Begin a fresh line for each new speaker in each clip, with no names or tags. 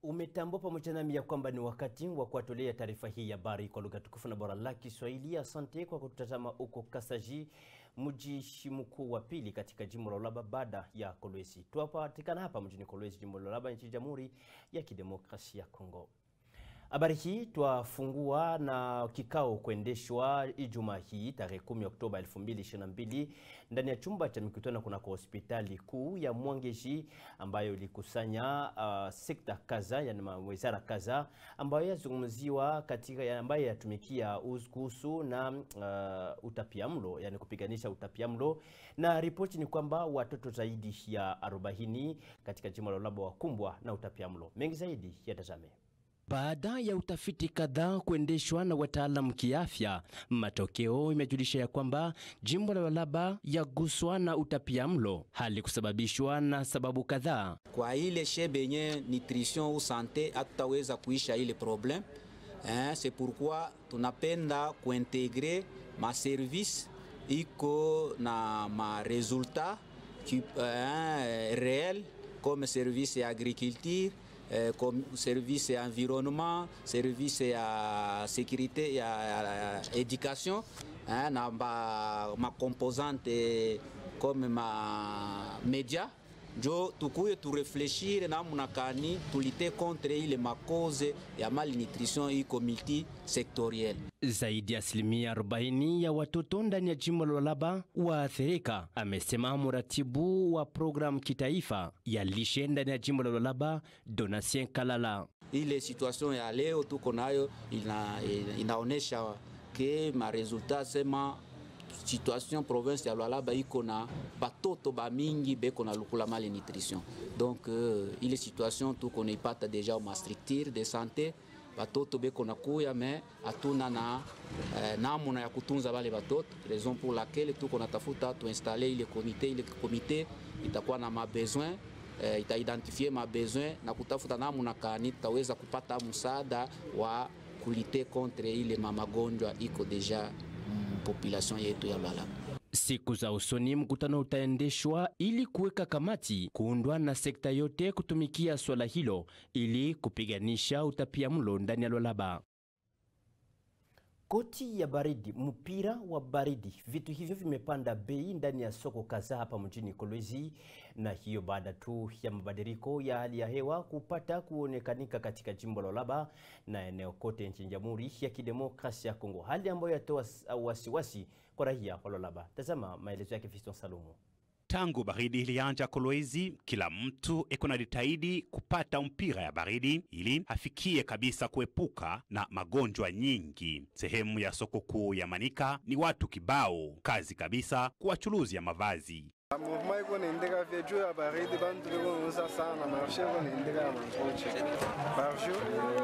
Umetambua pamoja nami ya kwamba ni wakati wa kuwatolea taarifa hii ya habari kwa lugha tukufu na bora la Kiswahili. Asante kwa kututazama huko Kasaji, mji mkuu wa pili katika jimbo la Lualaba baada ya Kolwezi. Tunapatikana hapa mjini Kolwezi, jimbo la Lualaba, nchini Jamhuri ya Kidemokrasia ya Kongo. Habari hii twafungua na kikao kuendeshwa Ijumaa hii tarehe 10 Oktoba 2022 ndani ya chumba cha mikutano kunako hospitali kuu ya Mwangeji ambayo ilikusanya uh, sekta kadhaa yani wizara kadhaa ambayo yazungumziwa katika ambayo yatumikia kuhusu na uh, utapiamlo yani kupiganisha utapiamlo, na ripoti ni kwamba watoto zaidi ya 40 katika jimbo la Lualaba wakumbwa na utapiamlo. Mengi zaidi yatazame
baada ya utafiti kadhaa kuendeshwa na wataalamu kiafya, matokeo imejulisha ya kwamba jimbo la Lualaba yaguswa na utapiamlo, hali kusababishwa na sababu kadhaa.
Kwa ile shebe yenye nutrition au sante hatutaweza kuisha ile problem eh, c'est pourquoi tunapenda kuintegre ma service iko na ma resultat eh, réel comme service ya agriculture Eh, comme service ya environnement, service ya sécurité ya, ya éducation eh, na ma, ma composante comme ma média njo tukuye turefleshire namna kani tulite contre ile makoze ya malnutrition iko multisectorielle.
Zaidi ya asilimia 40 ya watoto ndani ya jimbo la Lualaba waathirika, amesema mratibu wa programu kitaifa ya lishe ndani ya jimbo la Lualaba Donatien Kalala.
Ile situation ya leo tuko nayo ina, inaonesha ke maresultat sema situation province ya Lualaba iko na batoto ba mingi beko na lukula malnutrition donc uh, ile situation tuko naipata deja ma structure de santé batoto beko na kuya me hatuna na eh, namuna ya kutunza bale batoto, raison pour laquelle tuko natafuta tuinstale ile komite. Ile komite itakuwa na mabesoin eh, itaidentifie mabesoin na kutafuta namuna kani tutaweza kupata msaada wa kulite contre ile mamagonjwa iko deja mm, population yetu ya Lualaba.
Siku za usoni mkutano utaendeshwa ili kuweka kamati kuundwa na sekta yote kutumikia swala hilo ili kupiganisha utapiamlo ndani ya Lualaba.
Koti ya baridi, mpira wa baridi, vitu hivyo vimepanda bei ndani ya soko kadhaa hapa mjini Kolwezi, na hiyo baada tu ya mabadiliko ya hali ya hewa kupata kuonekanika katika jimbo la Lualaba na eneo kote nchini Jamhuri ya Kidemokrasia ya Kongo, hali ambayo yatoa wasiwasi kwa raia wa Lualaba. Tazama maelezo yake Fiston Salumu.
Tangu baridi ilianja Kolwezi, kila mtu eko na jitahidi kupata mpira ya baridi ili afikie kabisa kuepuka na magonjwa nyingi. Sehemu ya soko kuu ya Manika ni watu kibao, kazi kabisa kuwachuluzi ya mavazi
Movement iko naendeka vya juu ya baridi, bantu biko nauza sana, marshe iko naendeka ya mangoche par jour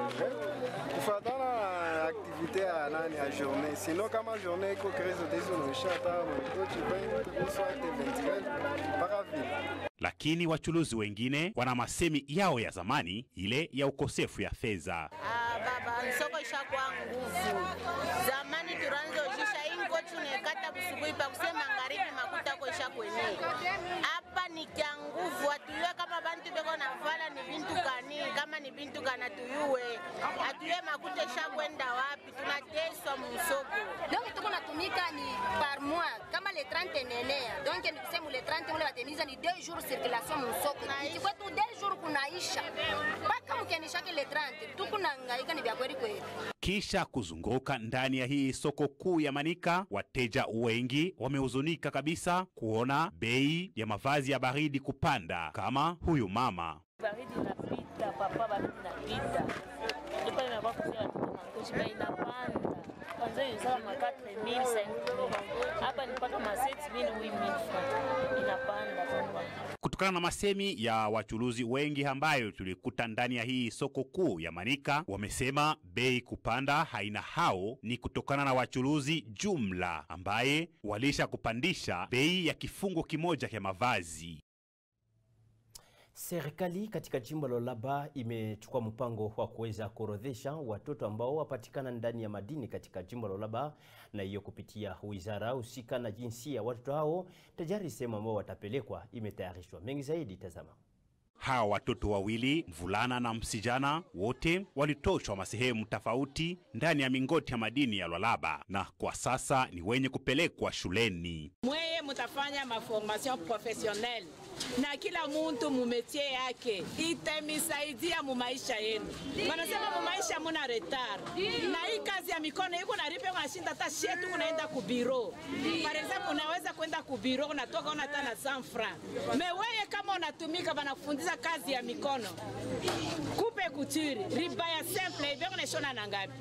kufatana na aktivite ya nani ya journée. Sino kama journée iko crise utezi unaisha hata mangoche 20 soit 24 mpaka vile.
Lakini wachuluzi wengine wana masemi yao ya zamani, ile ya ukosefu ya fedha.
Ah, baba soko ishakuwa nguvu. Zamani turanzo ujisha ingo tunekata busubuhi pa kusema magharibi makuta ko ishakwenye. Hapa ni kya nguvu, atuyue kama bantu beko na vala ni bintu kani, kama ni bintu kana tuyue. Atuyue makuta ishakwenda wapi, tunateswa musoko.
Donc tuko natumika ni par mois kama le 30 enenea. Donc ni kusema le 30 ule batemiza ni 2 jours circulation musoko. Ikikwetu 2 jours kunaisha. Mpaka mkenishake le 30 tuko nangaika ni vya kweli kweli.
Kisha kuzunguka ndani ya hii soko kuu ya Manika, wateja wengi wamehuzunika kabisa kuona bei ya mavazi ya baridi kupanda, kama huyu mama.
Baridi inapita, papa, baridi inapita. Ndipo nimekuwa kusema watoto mangochi bei inapanda. Kwanza ilizala ma 4000 5000. Hapa ni mpaka ma 7000 8000 francs. Inapanda kwa
Kutokana na masemi ya wachuluzi wengi ambayo tulikuta ndani ya hii soko kuu ya Manika, wamesema bei kupanda haina hao ni kutokana na wachuluzi jumla ambaye walisha kupandisha bei ya kifungo kimoja cha mavazi.
Serikali katika jimbo la Lualaba imechukua mpango wa kuweza kuorodhesha watoto ambao wapatikana ndani ya madini katika jimbo la Lualaba, na hiyo kupitia wizara husika na jinsia. Watoto hao tayari sehemu ambao watapelekwa imetayarishwa. Mengi zaidi, tazama.
Hawa watoto wawili, mvulana na msijana, wote walitoshwa masehemu tofauti ndani ya mingoti ya madini ya Lwalaba na kwa sasa ni wenye kupelekwa shuleni.
mweye mutafanya maformation professionnelle na kila muntu mumetie yake itemisaidia mumaisha yenu. Wanasema mumaisha muna retar, na hii kazi ya mikono iko naripe unashinda hata shetu kunaenda kubiro. Par exemple, unaweza kwenda kubiro unatoka una hata na 100 francs. Meweye kama unatumika banakufundisha kazi ya mikono kupe kuturi riba ya simple hivyo unashona na ngapi?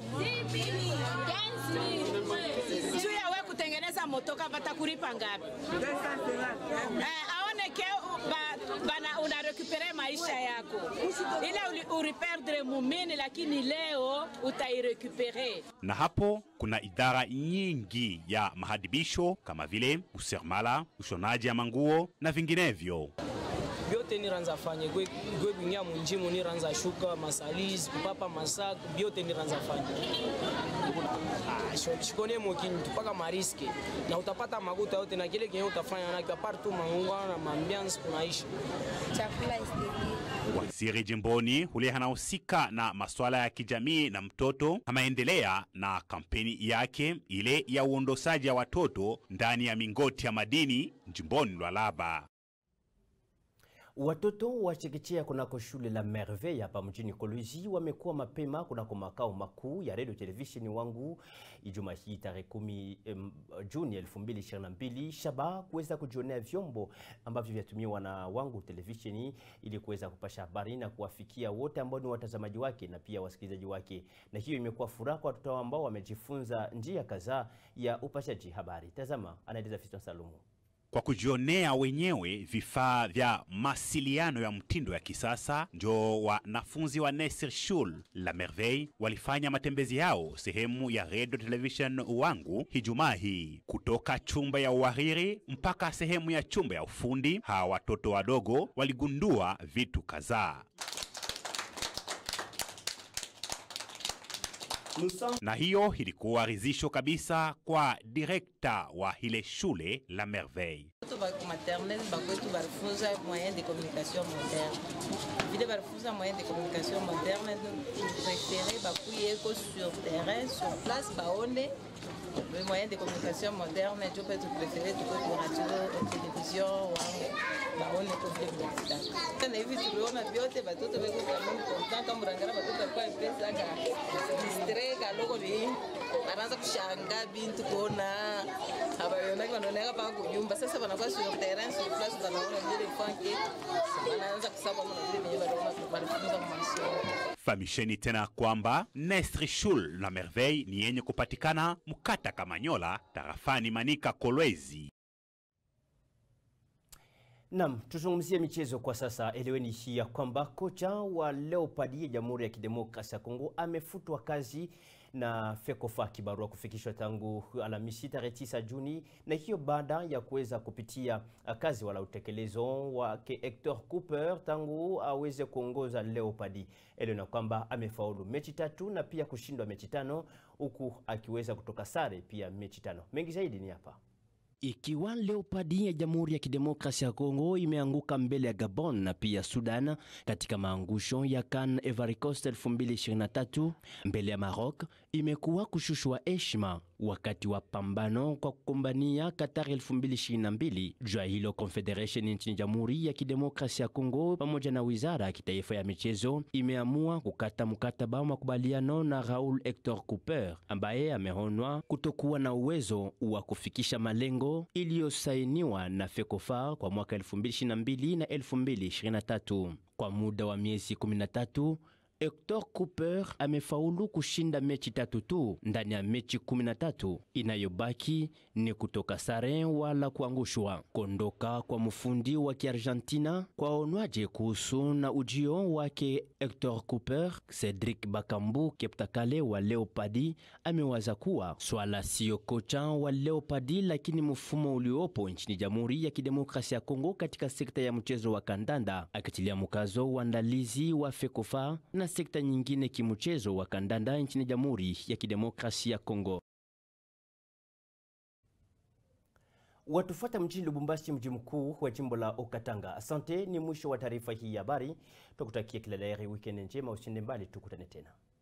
juu ya we kutengeneza motoka batakulipa ngapi? Eh, aone ke u- ba, bana una recupere maisha yako ile uli- uriperdre mumini, lakini leo utairecupere.
na hapo kuna idara nyingi ya mahadibisho kama vile useremala, ushonaji ya manguo na vinginevyo.
byote niranza fanye gwe gwe bingia munjimu niranza shuka masalisi kupapa masak byote niranza fanye ah, sho- shikone mokini tupaka mariske na utapata makuta yote na kile kenye utafanya nakyo apart tu mangwa na mambiansi kunaisha
chakula esteti
Waziri jimboni hulia anahusika na masuala ya kijamii na mtoto ameendelea na kampeni yake ile ya uondosaji ya watoto ndani ya mingoti ya madini jimboni Lwalaba.
Watoto wa chekechea kunako shule la Merveille hapa mjini Kolwezi wamekuwa mapema kunako makao makuu ya radio televisheni wangu Ijumaa hii tarehe kumi em, Juni 2022 shaba kuweza kujionea vyombo ambavyo vyatumiwa na wangu televisheni ili kuweza kupasha habari na kuwafikia wote ambao ni watazamaji wake na pia wasikilizaji wake, na hiyo imekuwa furaha kwa watoto ambao wamejifunza njia kadhaa ya upashaji habari. Tazama, anaeleza Fiston Salumu.
Kwa kujionea wenyewe vifaa vya masiliano ya mtindo ya kisasa, njo wanafunzi wa Nesir Shul la Merveille walifanya matembezi yao sehemu ya radio television wangu Ijumaa hii, kutoka chumba ya uhariri mpaka sehemu ya chumba ya ufundi. Hawa watoto wadogo waligundua vitu kadhaa. na hiyo ilikuwa rizisho kabisa kwa direkta wa ile shule la Merveille.
Watoto ba maternelle bakwetu balifunza moyen de communication moderne vile balifunza moyen de communication moderne prefere bakuyeko sur terrain sur place baone le moyen de communication moderne jo mpe tuprefere tukwetu radio television wangu baone ko vile vinakitaka na hivi tuliona vyote batoto beko vraiment content kama murangara batoto alikuwa mpesaka distre kaloko ni anaanza kushanga bintu kuona habayonaki wanaoneka paka kunyumba sasa wanakuwa sur terrain sur place wanaona vile fanke wanaanza kusaba mna vile venye waliona walifunza masomo
Famisheni tena kwamba Nestre Shul la Merveille ni yenye kupatikana Mkata Kamanyola, tarafani Manika Kolwezi.
Naam, tuzungumzie michezo kwa sasa. Eleweni hii ya kwamba kocha wa Leopard ya Jamhuri ya Kidemokrasia ya Kongo amefutwa kazi na FECOFA, kibarua kufikishwa tangu Alhamisi tarehe 9 Juni, na hiyo baada ya kuweza kupitia uh, kazi wala utekelezo wake Hector Cooper tangu aweze kuongoza Leopard. Eleweni kwamba amefaulu mechi tatu na pia kushindwa mechi tano, huku akiweza kutoka sare pia mechi tano. Mengi zaidi ni hapa.
Ikiwa Leopard ya Jamhuri ya Kidemokrasia ya Kongo imeanguka mbele ya Gabon na pia Sudan katika maangusho ya CAN Ivory Coast 2023 mbele ya Maroc, imekuwa kushushwa heshima wakati wa pambano kwa kukumbania Qatar 2022. Jua hilo Confederation nchini Jamhuri ya Kidemokrasia ya Kongo pamoja na Wizara ya Kitaifa ya Michezo imeamua kukata mkataba wa makubaliano na Raoul Hector Cooper ambaye ameonwa kutokuwa na uwezo wa kufikisha malengo iliyosainiwa na FECOFA kwa mwaka 2022 na 2023. Kwa muda wa miezi 13 Hector Cooper amefaulu kushinda mechi tatu tu ndani ya mechi 13. Inayobaki ni kutoka sare wala kuangushwa. Kondoka kwa mfundi wa Kiargentina kwaonwaje kuhusu na ujio wake Hector Cooper? Cedric Bakambu Keptakale wa Leopadi amewaza kuwa swala siyo kocha wa Leopadi, lakini mfumo uliopo nchini Jamhuri ya Kidemokrasia ya Kongo katika sekta ya mchezo wa kandanda, akitilia mkazo uandalizi wa FECOFA na sekta nyingine kimchezo wa kandanda nchini Jamhuri ya Kidemokrasia ya Kongo.
Watufuata mjini Lubumbashi, mji mkuu wa jimbo la Okatanga. Asante, ni mwisho wa taarifa hii ya habari. Tukutakia kila la heri, wikendi njema, usiende mbali, tukutane tena.